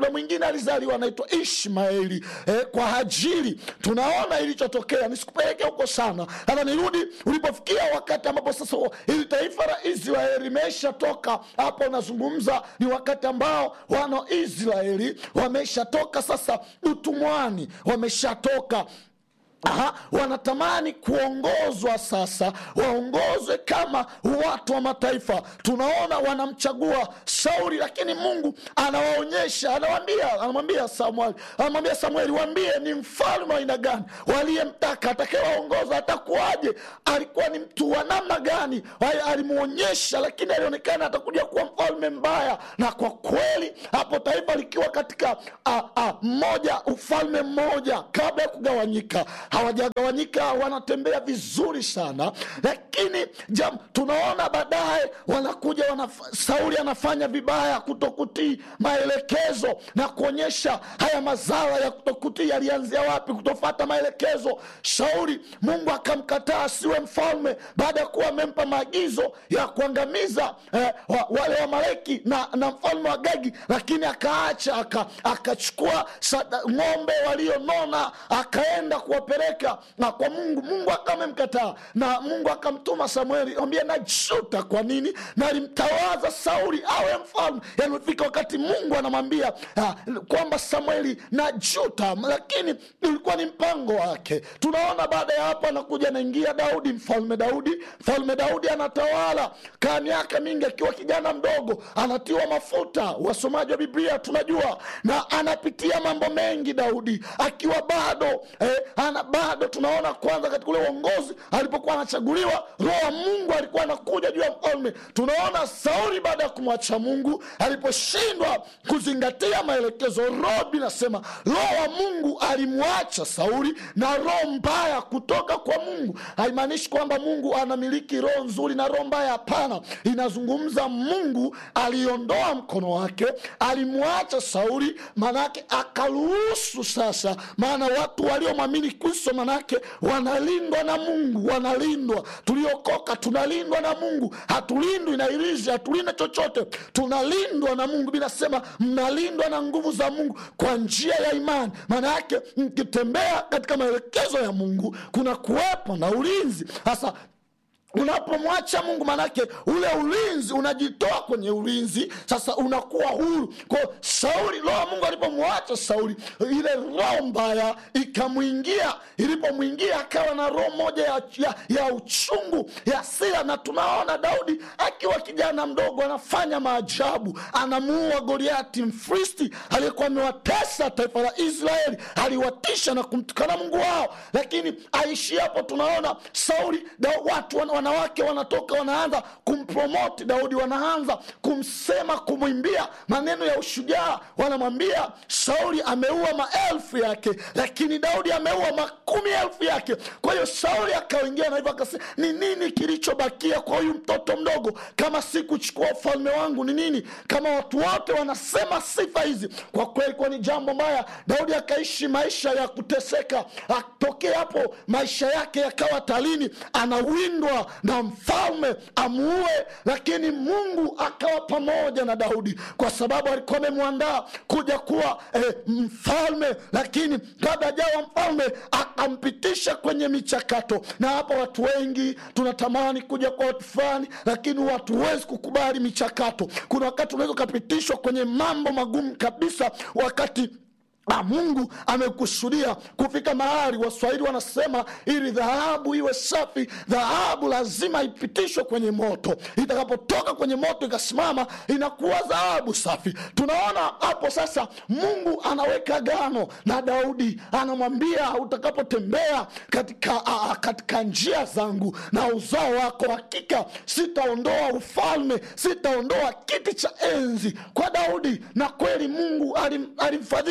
kuna mwingine alizaliwa anaitwa ishmaeli eh, kwa hajiri tunaona ilichotokea nisikupeleke huko sana hata nirudi ulipofikia wakati ambapo sasa hili taifa la israeli imeshatoka hapo nazungumza ni wakati ambao wana wa israeli wameshatoka sasa utumwani wameshatoka Aha, wanatamani kuongozwa sasa waongozwe kama watu wa mataifa tunaona wanamchagua sauli lakini mungu anawaonyesha anawambia anamwambia samueli anamwambia samueli waambie ni mfalme wa aina gani waliyemtaka atakayewaongoza atakuwaje alikuwa ni mtu wa namna gani Wa- alimwonyesha lakini alionekana atakuja kuwa mfalme mbaya na kwa kweli hapo taifa likiwa katika a, a, mmoja ufalme mmoja kabla ya kugawanyika hawajagawanyika wanatembea vizuri sana lakini jam, tunaona baadaye wanakuja wanaf, sauli anafanya vibaya kutokutii maelekezo na kuonyesha haya mazara ya kutokutii yalianzia wapi kutofata maelekezo sauli mungu akamkataa asiwe mfalme baada ya kuwa amempa maagizo ya kuangamiza eh, wa, wale wamaleki na, na mfalme wa gagi lakini akaacha aka- akachukua sada- ng'ombe walionona akaenda kuwapeleka na kwa mungu mungu akamemkataa na mungu akamtuma samueli ambia najuta kwa nini nalimtawaza sauli awe mfalme yanifika wakati mungu anamwambia ah, kwamba samueli najuta lakini ilikuwa ni mpango wake tunaona baada ya hapo anakuja anaingia daudi mfalme daudi mfalme daudi anatawala kaa miaka mingi akiwa kijana mdogo anatiwa mafuta wasomaji wa biblia tunajua na anapitia mambo mengi daudi akiwa bado eh, ana bado tunaona kwanza katika ule uongozi alipokuwa anachaguliwa roho wa mungu alikuwa anakuja juu ya mfalme tunaona sauli baada ya kumwacha mungu aliposhindwa kuzingatia maelekezo roho binasema roho wa mungu alimwacha sauli na roho mbaya kutoka kwa mungu haimaanishi kwamba mungu anamiliki roho nzuri na roho mbaya hapana inazungumza mungu aliondoa mkono wake alimwacha sauli maanake akaruhusu sasa maana watu waliomwamini kristo manake wanalindwa na mungu wanalindwa tuliokoka tunalindwa na mungu hatulindwi na irizi hatulindwi chochote tunalindwa na mungu binasema mnalindwa na nguvu za mungu kwa njia ya imani maana yake mkitembea katika maelekezo ya mungu kuna kuwepo na ulinzi sasa unapomwacha mungu manake ule ulinzi unajitoa kwenye ulinzi sasa unakuwa huru ko sauli roho wa mungu alipomwacha sauli ile roho mbaya ikamwingia ilipomwingia akawa na roho moja ya, ya, ya uchungu ya sira na tunaona daudi akiwa kijana mdogo anafanya maajabu anamuua goliati mfristi aliyekuwa amewatesa taifa la israeli aliwatisha na kumtukana mungu wao lakini aishi hapo tunaona sauli da, watu wana, wanawake wanatoka wanaanza kumpromoti daudi wanaanza kumsema kumwimbia maneno ya ushujaa wanamwambia sauli ameua maelfu yake lakini daudi ameua makumi elfu yake kwa hiyo sauli akaingia na hivyo akasema ni nini kilichobakia kwa huyu mtoto mdogo kama si kuchukua ufalme wangu ni nini kama watu wote wanasema sifa hizi kwa kweli kuwa ni jambo mbaya daudi akaishi maisha ya kuteseka atokee hapo maisha yake yakawa talini anawindwa na mfalme amuue lakini mungu akawa pamoja na daudi kwa sababu alikuwa amemwandaa kuja kuwa eh, mfalme lakini kabla ajawa mfalme akampitisha kwenye michakato na hapa watu wengi tunatamani kuja kwa watu fulani lakini watu huwezi kukubali michakato kuna wakati unaweza ukapitishwa kwenye mambo magumu kabisa wakati Ah, mungu amekusudia kufika mahali waswahili wanasema ili dhahabu iwe safi dhahabu lazima ipitishwe kwenye moto itakapotoka kwenye moto ikasimama inakuwa dhahabu safi tunaona hapo sasa mungu anaweka gano na daudi anamwambia utakapotembea katika, a, katika njia zangu na uzao wako hakika sitaondoa ufalme sitaondoa kiti cha enzi kwa daudi na kweli mungu alim, alimfadhili sana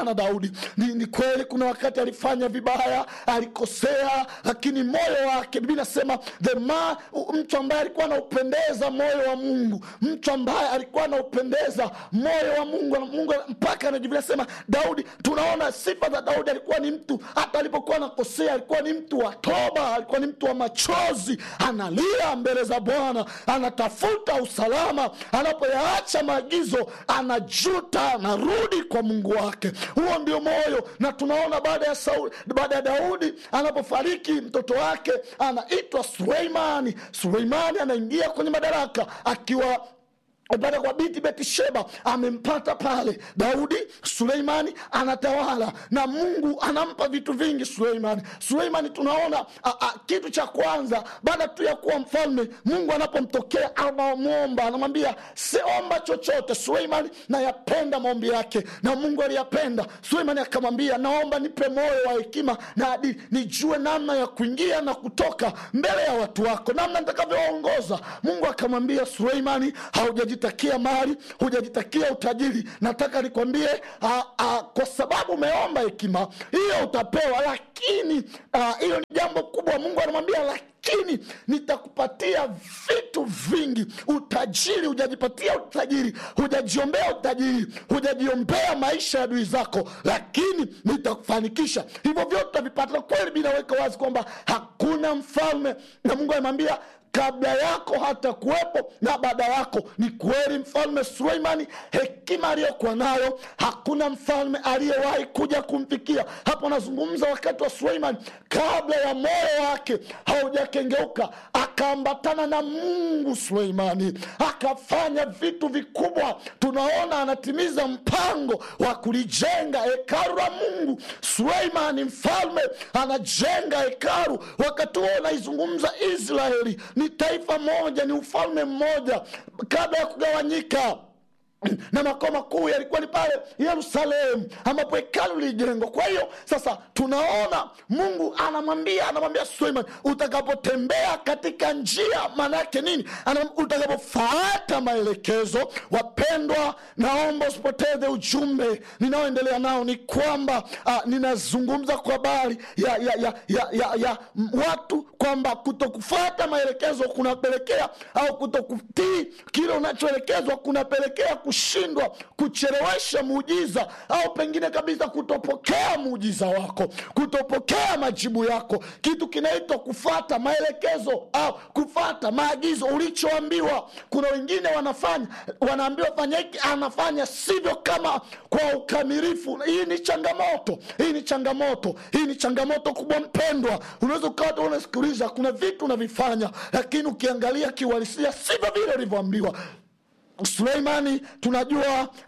sana daudi ni, ni kweli kuna wakati alifanya vibaya alikosea lakini moyo wake bibi nasema the man, mtu ambaye alikuwa anaupendeza moyo wa mungu mtu ambaye alikuwa anaupendeza moyo wa mungu mungu mpaka anajivunia sema daudi tunaona sifa za daudi alikuwa ni mtu hata alipokuwa anakosea alikuwa ni mtu wa toba alikuwa ni mtu wa machozi analia mbele za bwana anatafuta usalama anapoyaacha maagizo anajuta anarudi kwa mungu wake huo ndio moyo na tunaona baada ya Sauli, baada ya daudi anapofariki mtoto wake anaitwa suleimani suleimani anaingia kwenye madaraka akiwa baada kwa binti betisheba amempata pale daudi suleimani anatawala na mungu anampa vitu vingi suleimani suleimani tunaona a, a, kitu cha kwanza baada tu ya kuwa mfalme mungu anapomtokea anamwomba anamwambia siomba chochote suleimani nayapenda maombi yake na mungu aliyapenda suleimani akamwambia naomba nipe moyo wa hekima na adili nijue namna ya kuingia na kutoka mbele ya watu wako namna nitakavyowaongoza mungu akamwambia suleimani haujaji hujajitakia mali hujajitakia utajiri nataka nikwambie a, a, kwa sababu umeomba hekima hiyo utapewa lakini hiyo ni jambo kubwa mungu anamwambia lakini nitakupatia vitu vingi utajiri hujajipatia utajiri hujajiombea utajiri hujajiombea maisha ya adui zako lakini nitakufanikisha hivyo vyote utavipata kweli binaweka wazi kwamba hakuna mfalme na mungu anamwambia kabla yako hata kuwepo na baada yako ni kweli mfalme suleimani hekima aliyokuwa nayo hakuna mfalme aliyewahi kuja kumfikia hapo nazungumza wakati wa suleimani kabla ya moyo wake haujakengeuka akaambatana na mungu suleimani akafanya vitu vikubwa tunaona anatimiza mpango wa kulijenga hekaru la mungu suleimani mfalme anajenga hekaru wakati huo unaizungumza israeli ni taifa moja ni ufalme mmoja kabla ya kugawanyika na makao makuu yalikuwa ni pale yerusalemu ambapo hekalu lilijengwa kwa hiyo sasa tunaona mungu anamwambia anamwambia suleiman utakapotembea katika njia maana yake nini utakapofuata maelekezo wapendwa naomba usipoteze ujumbe ninaoendelea nao ni kwamba uh, ninazungumza kwa habari ya, ya, ya, ya, ya, ya watu kwamba kutokufuata maelekezo kunapelekea au kutokutii kile unachoelekezwa kunapelekea kushindwa kuchelewesha muujiza au pengine kabisa kutopokea muujiza wako kutopokea majibu yako kitu kinaitwa kufata maelekezo au kufata maagizo ulichoambiwa kuna wengine wanafanya wanaambiwa fanya hiki anafanya sivyo kama kwa ukamilifu hii ni changamoto hii ni changamoto hii ni changamoto kubwa mpendwa unaweza ukawa unasikiliza kuna vitu unavifanya lakini ukiangalia kiuhalisia sivyo vile ulivyoambiwa suleimani tunajua